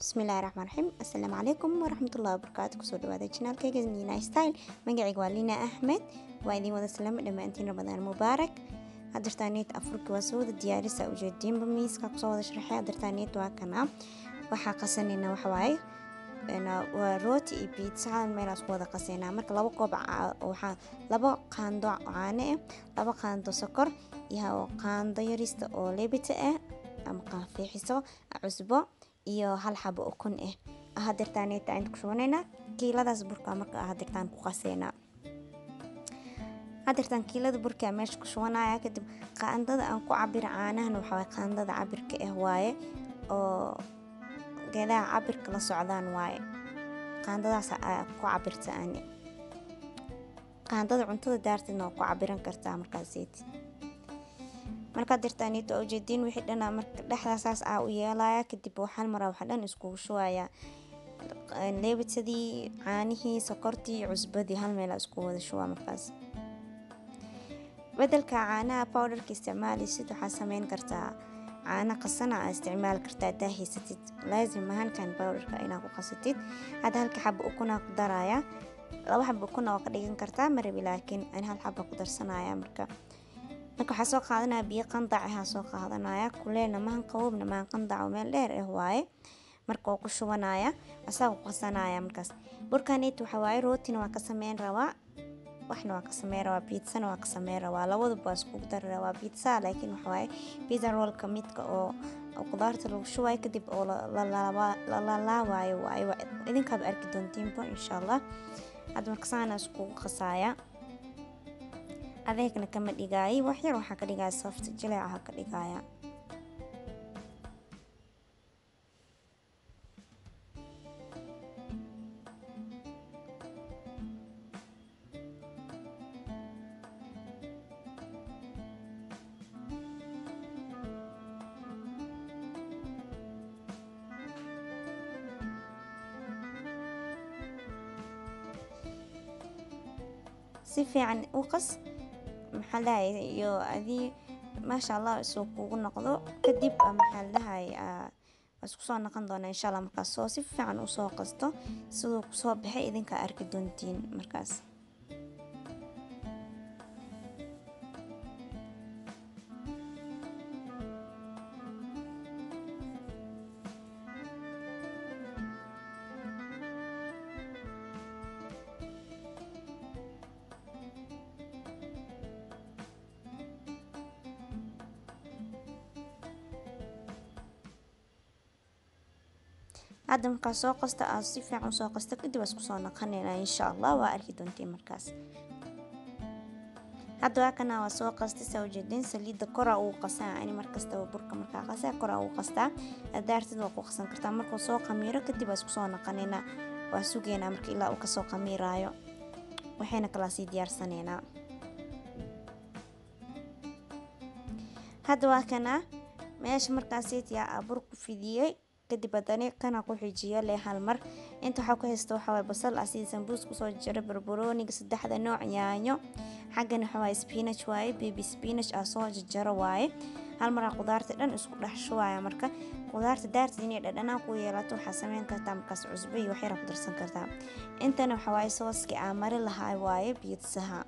bismillahi raxmaan raxiim assalaamu calaykum waraxmatullahi wabarakaatu kusoo dhawaada janaalkayga nina style magacayga waa lina axmed waa idiin wada salaamo dhammaantiin ramadaan mubaarak hadartaaneed afurki waa soo wada diyaarisa ujeediinba miiska kusoo wada sharaxay hadartaaneed waa kana waxaa qasanayna waxawaaye waa rooti iyo biitsa hal meelaas ku wada qasaynaa marka laba koob waxaa laba qaando caano ah laba qaando sokor iyo qaando yarista oo leebita ah ama qaafiixiso cusbo iyo hal xabo ukun ah hadeertaaneta aynu ku shubanaynaa kiiladaas burka marka hadeertaan ku qaseynaa hadeertaan kiilada burka meesha ku shubanaya kadib qaandada aan ku cabira caanahan waxaa qaandada cabirka ah waaye oo geedaha cabirka la socdaan waaye qaandadaas ku cabirta ani qaandada cuntada daarteedna waa ku cabiran kartaa markaaseeti markaa dirtaaniito ujeediin wixii dhan marka dhexdaasaas aa u yeelaya kadib waxaan maraa waxa dhan iskugu shubayaa leebitadii caanihii sokortii cusbadii hal meel isku wada shubaa markaas bedelka caanaha powderka isticmaalisid waxaa sameyn kartaa caano qasana aa isticmaali kartaa hadaa haysatid laazim mahankan powderka inaa ku qasatid hadda halka xaba ukunaa ku daraya laba xaba ukuna waa ka dhigan kartaa marabi laakiin an hal xaba ku darsanaya marka marka waxaa soo qaadanaya biyo qandac ahaa soo qaadanaya kuleelna mahan qaboobna mahan qandac meel dheer ah waaye marka waa ku shubanaya asaa ku qasanaya markaas burkaneet waxa waaye rootina waa ka sameyn rabaa waxna waa ka sameyn rabaa biitsana waa ka sameyn rabaa labaduba waa iskugu dari rabaa biitsa laakiin waxa waaye pizza rollka midka oo qudaarta lagu shubayo kadib oo la laalaawayo waaye idinkaaba arki doontiinba insha allah hadda marka saana iskugu qasaya adeegna kama dhigaayi waxyar waxaa ka dhigaya soft jileecaha ka dhigaya si fiican u qas maxaa dhahay iyo adii maasha allah isuu kugu noqdo kadib maxaa dhahay isku soo noqon doona insha allah markaas soo si fiican usoo qasto siduu kusoo baxay idinka arki doontiin markaas hadda markaa soo qasta aad si fiican usoo qasta kadib isku soo naqanayna insha allah waa arki doontiin markaas hadda waa kana waa soo qastay saa ujeedin saliidda koraa uu qasaa ani markastaba burka markaa qasaa koraa uu qastaa adaartid waa ku qasan kartaa markuu soo qamiiro kadib waa isku soo naqanayna waa sugaynaa marka ilaa uu kasoo qamiiraayo waxayna kalaa sii diyaarsanaynaa hadda waa kana meesha markaasetiyaa aa bur ku fidiyey kadib haddana kana ku xijiyo leh hal mar inta waxaa ku haysta waxaa waye basal ah sidii sambuus kusoo jira barbarooniga saddexda nooc yaanyo xaggana waxaa waaye spinach waaye baby spinach ah soo jajaro waaye hal maraa qudaarta dhan isku dhex shubaya marka qudaarta daarta inay dhadhanaan ku yeelato waxaa sameyn kartaa markaas cusbo iyo waxyara ku darsan kartaa intana waxaa waaye sooskii aa mari lahaa waaye biidsaha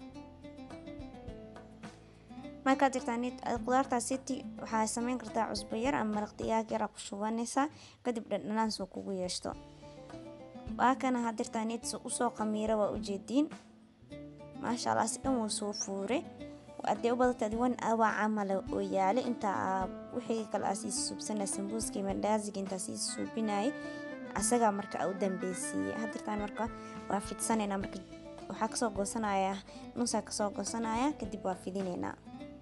markaa jirtaan qudaartaas city waxaa sameyn kartaa cusbo yar ama maraq digaag yara ku shubanaysaa kadib dhadhanaan soo kugu yeeshto waa kana hadirtaan usoo qamiira waa ujeediin maasha allah si dhan wuu soo fuure hadee u badata wan awaa camala oo yaale intaa wixii kale aa sii suubsana sambuuskii mandaaziga intaa sii suubinayay asagaa marka u dambeysiiyey hadirtaan marka waa fidsanayna marka waxaa kasoo goosanaya nusaa kasoo goosanaya kadib waa fidinaynaa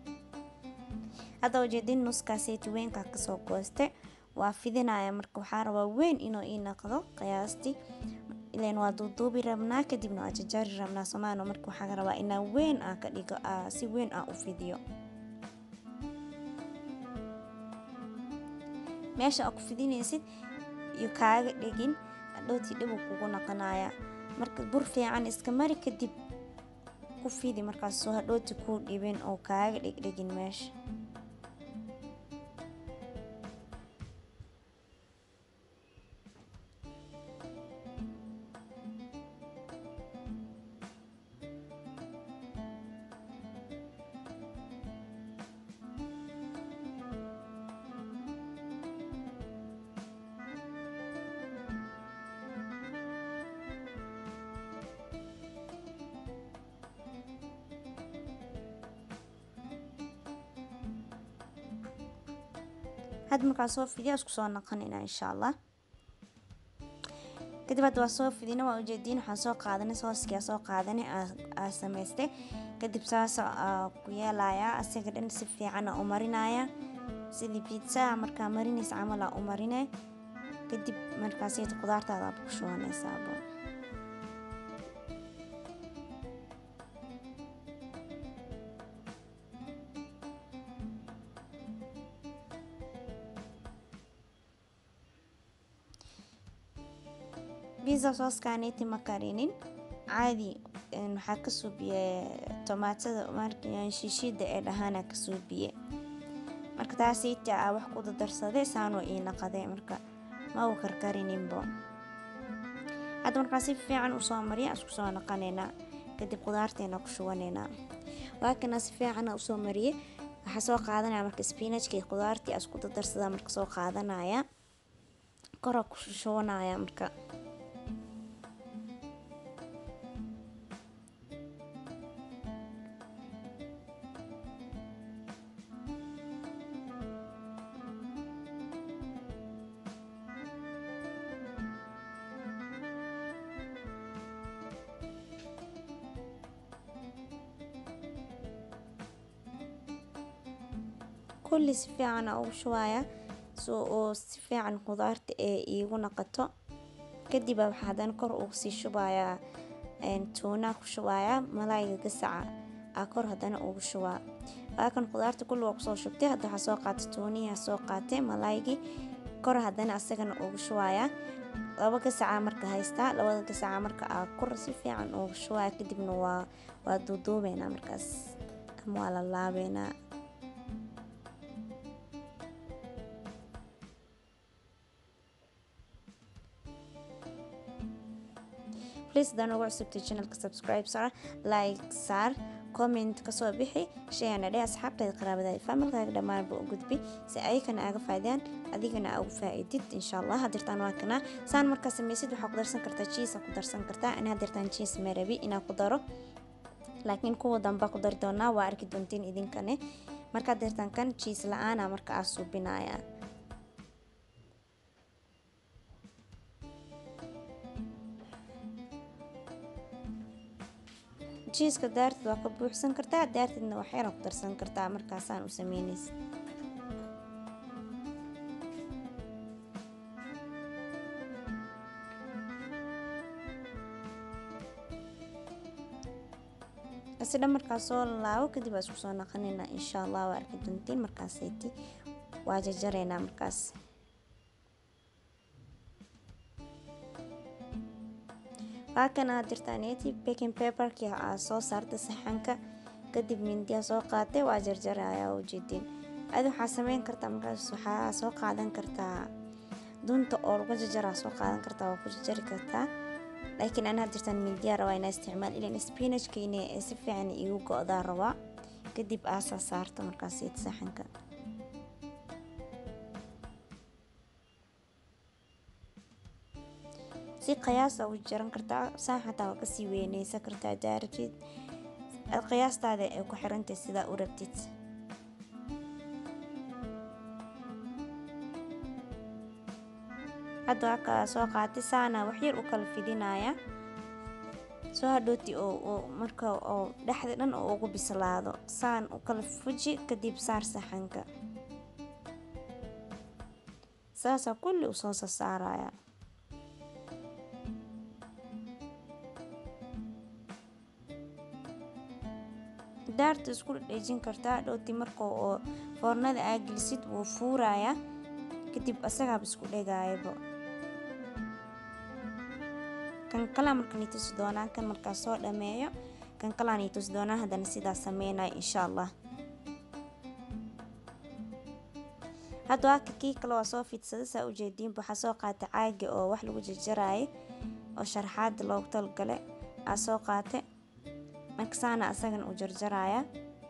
hadda ujeedin nuskaaseti weynkaa kasoo gooste waa fidinaya marka waxaa rabaa weyn inuu ii noqdo qiyaastii ilan waa duuduubi rabnaa kadibna waa jajari rabnaa somaano marka waxaa rabaa inaa weyn aa ka dhigo si weyn aa u fidiyo meesha aa ku fidinaysid iyo kaaga dhegin adhowtii dhibu kugu noqonaya marka bur fiican iska mari kadib ku fidi markaas soo hadhooti kuu dhibin oo kaaga dhegdhegin meesha hadda markaa soo fidiya isku soo naqanina insha allah kadib hadda waa soo fidina waa ujeediin waxaan soo qaadanay sooskia soo qaadanay aa samaystay kadib saas ku yeelayaa asaga dhan si fiican u marinaya sidii pizza markaa marinaysa camal aa u marine kadib markaasiyta qudaartaada aad ku shubanaysaabo biza sooskaaniti ma karinin caadi waxaa ka suubiye tomaatada shiishida ee dhahaana ka suubiye marka taasiita a wax ku dadarsaday saanoo ii naqaday marka ma uu karkarininbo hadda markaa si fiican usoo mariya isku soo naqanaynaa kadib qudaarteena ku shubaneynaa waakana si fiicana usoo mariye waxaa soo qaadanaya marka spinajka iyo qudaartii isku dadarsada marka soo qaadanaya kora ku shubanaya marka kulli si fiican a ugu shubaaya so oo si fiican qudaarta ee iigu naqato kadib waxaa haddana kor ugu sii shubayaa tuunaa ku shubayaa malaayga gasaca aa kor haddana ugu shubaa waakan qudaarta kulli waa kusoo shubtay hadda waxaa soo qaatay tuuniyaa soo qaatay malaaygii kor haddana asagana ugu shubayaa laba gasaca marka haystaa labada gasaca marka aa kor si fiican ugu shubaya kadibna waa waa duuduubeynaa markaas ama waa la laabeynaa please hadaan ugu cusubtay channelka subscribe saar like saar comment kasoo bixi shayana dheh asxaabtaada qaraabada familkaaga dhammaanba u gudbi si ayakana aaga faa'idaan adigana aa ugu faa'iidid insha allah hadirtaan waa kana saan markaa samaysid waxaa ku darsan kartaa cheese ku darsan kartaa in hadirtaan cheese marabi inaa ku daro laakiin kuwa damba ku dari doonaa waa arki doontiin idinkane markaa dirtaan kan cheese la-aana marka aa suubinaya jiiska daarteed waa ka buuxsan kartaa daarteedna waxyara ku darsan kartaa markaasaan u sameynaysa asidha markaas soo laabo kadib aa isku soo naqanayna insha allah waa arki doontiin markaaseyti waa jarjareynaa markaas waakana aad jirtaaneti baking paperki aa soo saarta saxanka kadib mindiya soo qaatay waa jarjaraya ujeedin adi waxaa sameyn kartaa markaas waxaa soo qaadan kartaa dunta oo lagu jarjaraa soo qaadan kartaa waa ku jarjari kartaa laakiin ana had jirtaan mindiya rabaa inaa isticmaal ilan spinachkiina ee si fiican igu go-daa rabaa kadib aasaa saarta markaas saxanka si qiyaasa u jaran kartaa saan xataa waa kasii weyneysan kartaa daaratid qiyaastaada ay ku xirantay sidaa u rabtid hadda wakaa soo qaatay saana waxyar u kala fidinaya soo hadhooti oo marka oo dhexda dhan oo ugu bislaado saan u kala fuji kadib saar saxanka saasaa kulli usoo sasaaraya daarta isku dhejin kartaa dhowti marka oo foornada aa gelisid wuu fuuraya kadib asagaaba isku dhegaayaba kan kalaa marka nii tusi doonaa kan markaa soo dhameeyo kan kalaa nii tusi doonaa haddana sidaa sameynaya insha allah hadda waaka kii kale waa soo fidsada saa ujeediinba waxaa soo qaatay caaga oo wax lagu jarjaraayo oo sharaxaada loogu talgale aa soo qaatay marka saana asagana u jarjaraya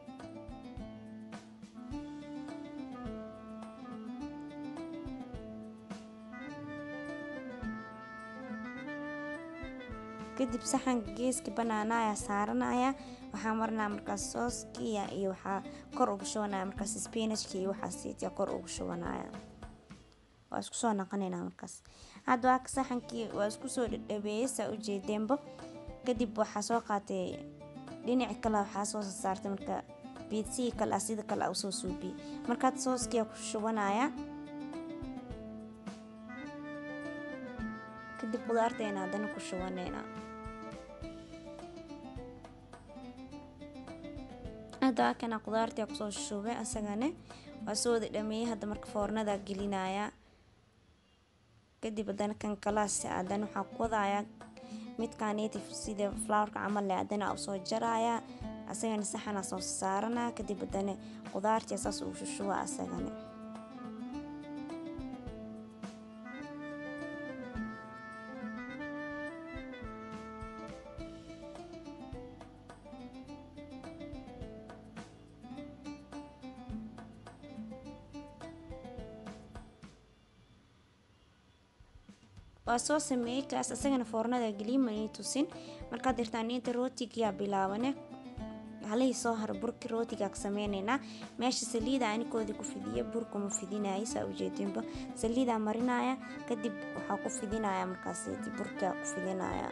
kadib saxanka geeska banaanaya saaranaya waxaa marinaya markaas sooskiya iyo waxaa kor ugu shubanaya markaas spinachka iyo waxaasiitya kor ugu shubanaya waa isku soo naqanaynaa markaas hadda waa saxankii waa isku soo dhadhabeeyey saa ujeedeenbo kadib waxaa soo qaatay dhinaci kale waxaa soo saartay marka biidsihii kale ah sida kale usoo suubiyey markaad sooskiyaa ku shubanaya kadib qudaarteena haddana ku shubaneynaa hadda waa kana qudaartii kusoo shubay asagane waa soo wada dhameeyey hadda marka foornada gelinaya kadib haddana kan kalaas haddana waxaa ku wadaaya midkaa native sida flowerka camal leh haddana usoo jaraya asagana saxana soo saarana kadib haddana qudaartii saas uu shushuba asagane waa soo sameeyey kaas isagana foornada geliyay ma ii tusin markaad dirtaan inta rootigiyaa bilaabane halihii soo hara burki rootigaa ka sameyneynaa meesha saliida anikoodii ku fidiya burka ma fidinaya saa ujeedinba saliidaa marinaya kadib waxaa ku fidinaya markaas burkaa ku fidinaya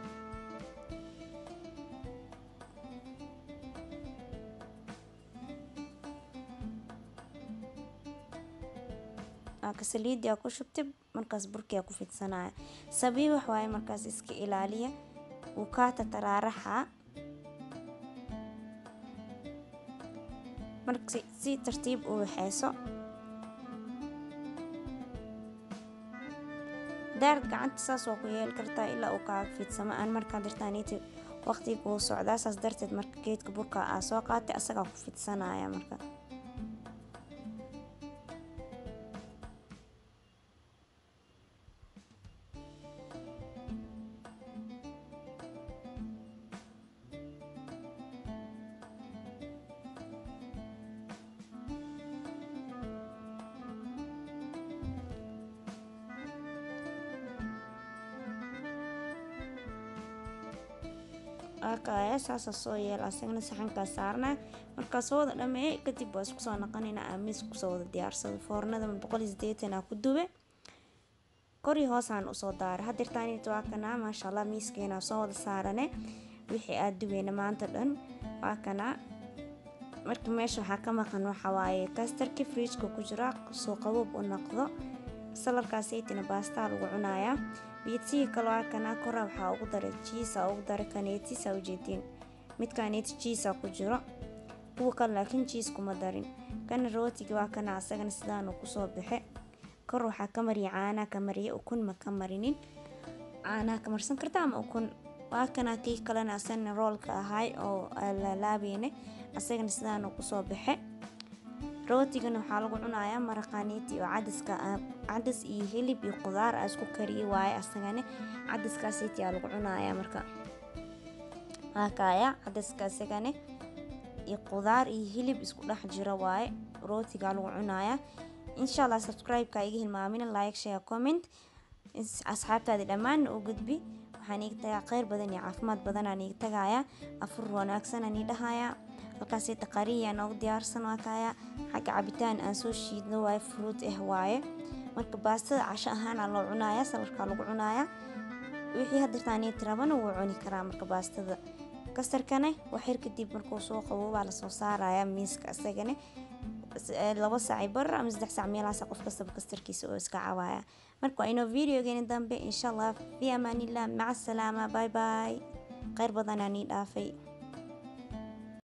ka saliidii aa ku shubtay markaas burkiyaa ku fidsanaya sabii wax waaye markaas iska ilaaliya wuu kaa tataraaraxa marka si tartiib u waxeyso daarad gacanta saas waa ku yeeli kartaa ilaa uu kaaga fidsamo aan markaa dirtaaniiti waqtiga kuu socdaa saas darteed marka geedka burka aa soo qaatay asagaa ku fidsanaya marka arkaya saasa soo yeel asagana saxankaa saarnaa markaa soo wada dhameeyay kadib waa isku soo naqanaynaa amiis kusoo wada diyaarsado foornada boqol iyo sideetan aa ku dube kori hoosaan usoo daara hadirtaanit waa kanaa maasha allah miiskeena soo wada saarane wixii aad dubeyna maanta dhan waa kanaa marka meesha waxaa ka maqan waxa waaye kastarki fridjka ku jira soo qaboob u noqdo salarkaasaytina baastaa lagu cunayaa biidsihii kale waa kanaa kora waxaa ugu daray jiisa ugu daray kaneetisa ujeediin mid kaneeti jiisa ku jiro kuwa kale laakiin jiis kuma darin kana rootigi waa kana asagana sidaanu kusoo baxe kor waxaa ka mariya caanaa ka mariya ukun ma ka marinin caanaa ka marsan karta ama ukun waa kana kii kalena asagana roolka ahay oo laalaabeene asagana sidaanu kusoo baxe rootigana waxaa lagu cunayaa maraqaaniiti oo cadaska cadas iyo hilib iyo qudaar a isku kariye waaye asagane cadaskaasiti aa lagu cunayaa marka waakaya cadaska asagane iyo qudaar iyo hilib isku dhex jira waaye rootigaa lagu cunayaa insha allah subscribe-ka iga hilmaamina like share comment asxaabtaadi dhammaanna u gudbi waxaan iga tagaa kheyr badan iyo caafimaad badanaan iga tagayaa afur wanaagsanaan ii dhahayaa halkaasi taqariya noogu diyaarsan waa kaya xagga cabitaan aan soo shiidno waaye fruut ah waaye marka baastada casho ahaana loo cunaya salarkaa lagu cunaya wixii hadirtaaniit rabana wuu cuni karaa marka baastada kastarkane waxyar kadib markuu soo qabo baa lasoo saaraya miiska isagane laba saaci bar ama saddex saac meelahaas qof kastaba kastarkiisa oo iska cawaaya marka waa inoo videogeeni dambe insha allah fi amaanillah maca asalaama bye bye kheyr badanaa nii dhaafay